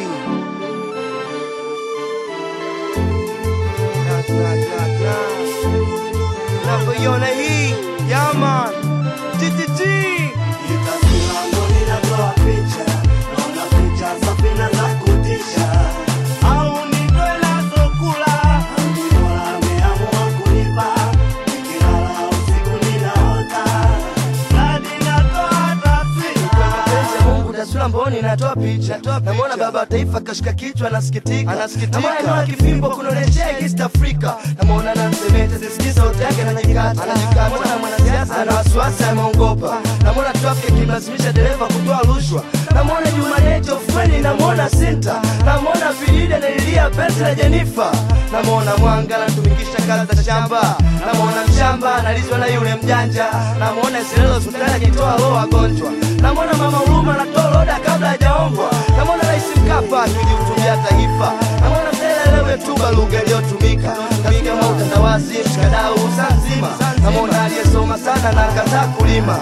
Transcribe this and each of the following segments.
Na, na, na, na. Navyoiona hii yaman TTT Itasura ndo linatoa picha, naona picha safi na za kutisha. Au ni ndo inazokula, ni Mola ameamua kunipa. Nikilala usiku ninaota, hadi natoa taswira. mapenzi ya Mungu taswira mboni natoa picha namwona baba wa taifa kashika kichwa anasikitika namwona inua kifimbo kunaoneshea East Africa namwona nansemete sisikiza sauti yake anajikata namwona mwanasiasa ana wasiwasi ameongopa namwona traffic ikimlazimisha dereva kutoa rushwa namwona Jumaneti ofweni namwona Sinta namwona Vilidi analilia penzi la Jenifa namwona Mwanga anatumikisha kazi za shamba namwona mshamba analizwa na yule mjanja namwona Isilelo hospitali akitoa roho wagonjwa namwona mama Huruma anatoa roda kabla hajaombwa namwona Rais Mkapa akilihutubia taifa namwona Mselelewe tuba lugha iliyotumika katika utandawazi mshikadau saa nzima namwona aliyesoma sana na akataa kulima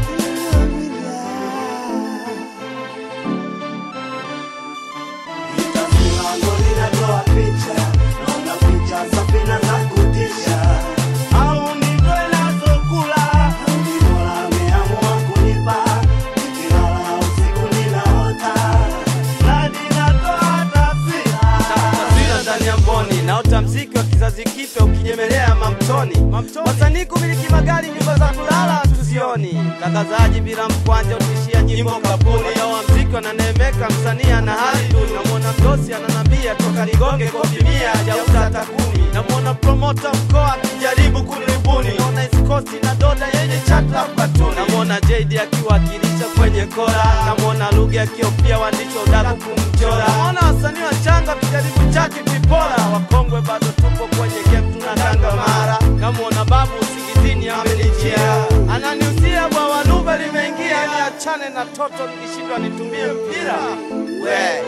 Itasura ndo linatoa picha, naona picha safi na za kutisha. Au ni ndo inazokula, ni Mola ameamua kunipa. Nikilala usiku ninaota, hadi natoa taswira. taswira ndani ya mboni naota mziki wa kizazi kipya ukijemelea mamtoni wasanii kumiliki magari nyumba za kulala tuzioni tangazaji bila mkwanja utishia nyimbo kapuni wa mziki wananemeka msanii ana hali duni namwona mdosi ananambia toka ligonge kopi mia hajauza hata kumi namwona promota mkoa akijaribu kuniribuni naona iskosti na doda yenye chata katuni namwona JD akiwakilisha kwenye kora namwona lugha akiopia waandishi wa udaku kumchora namwona wasanii wachanga wakijaribu chaki kuipora wakongwe bado tupo kwenye game tunakanga mara namwona babu usingizini amenijia ananiusia bwawa nuba limeingia niachane na toto nikishindwa nitumie mpira we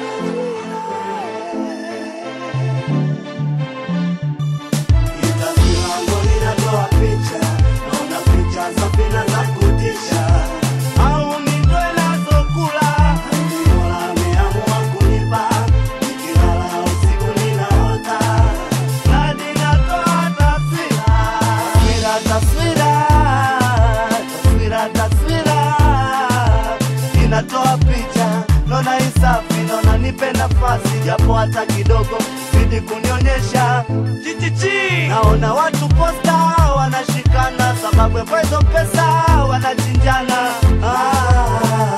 Itasura ndo linatoa picha, naona picha safi na za kutisha. Au ni ndo inazokula, ni Mola ameamua kunipa. Nikilala usiku ninaota, hadi natoa taswira. Taswira, taswira, taswira, taswira. Inatoa picha, naona isafi, naona nipe nafasi japo hata kidogo, zidi kunionyesha TTT Naona watu posta wanashikana sababu ya hizo pesa wanachinjana. Ah,